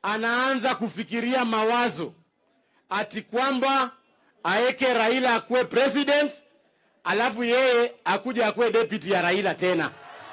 anaanza kufikiria mawazo ati kwamba aeke Raila akuwe president, alafu yeye akuja akuwe deputy ya Raila tena.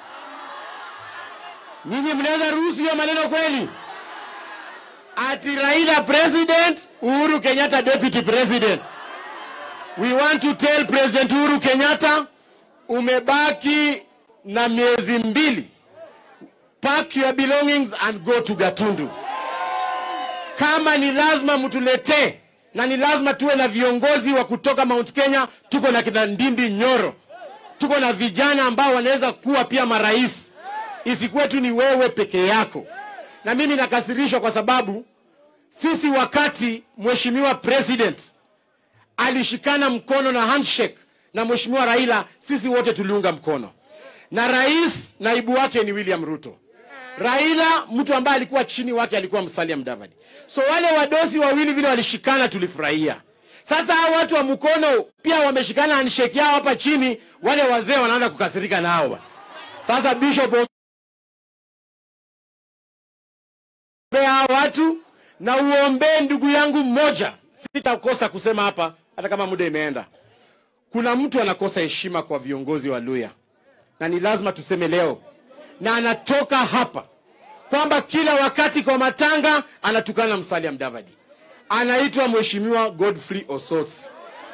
Nyinyi mnaweza ruhusu hiyo maneno kweli? Ati Raila president, Uhuru Kenyatta deputy president. We want to tell President Uhuru Kenyatta, umebaki na miezi mbili. Pack your belongings and go to Gatundu. Kama ni lazima mtuletee na ni lazima tuwe na viongozi wa kutoka Mount Kenya. Tuko na kina Ndindi Nyoro, tuko na vijana ambao wanaweza kuwa pia marais, isikuwe tu ni wewe peke yako. Na mimi nakasirishwa kwa sababu sisi, wakati mheshimiwa president alishikana mkono na handshake na mheshimiwa Raila, sisi wote tuliunga mkono, na rais naibu wake ni William Ruto. Raila mtu ambaye alikuwa chini wake alikuwa Musalia Mudavadi. So wale wadosi wawili vile walishikana, tulifurahia. Sasa hao watu wa mkono pia wameshikana handshake yao hapa chini, wale wazee wanaanza kukasirika nao. Sasa Bishop ombea hao watu na uombee ndugu yangu mmoja, sitakosa kusema hapa hata kama muda imeenda. Kuna mtu anakosa heshima kwa viongozi wa Luya na ni lazima tuseme leo na anatoka hapa kwamba kila wakati kwa matanga anatukana na Musalia Mudavadi. Anaitwa Mheshimiwa Godfrey Osotsi.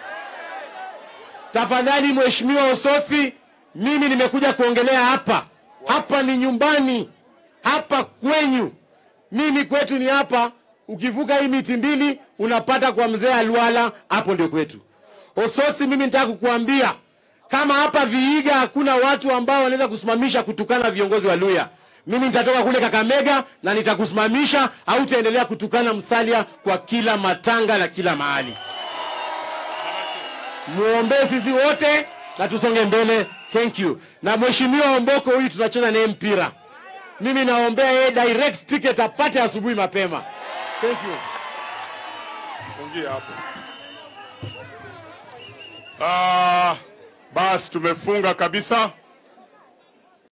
Tafadhali Mheshimiwa Osotsi, mimi nimekuja kuongelea hapa. Hapa ni nyumbani, hapa kwenyu. Mimi kwetu ni hapa, ukivuka hii miti mbili unapata kwa mzee Alwala, hapo ndio kwetu. Osotsi, mimi nitaka kukuambia kama hapa Vihiga hakuna watu ambao wanaweza kusimamisha kutukana viongozi wa Luya, mimi nitatoka kule Kakamega na nitakusimamisha, au utaendelea kutukana Musalia kwa kila matanga na kila mahali. Muombee sisi wote na tusonge mbele. Thank you. Na mheshimiwa Omboko huyu tunacheza naye mpira, mimi naombea yeye direct ticket apate asubuhi mapema. Thank you. Fungia hapo. Ah, basi tumefunga kabisa.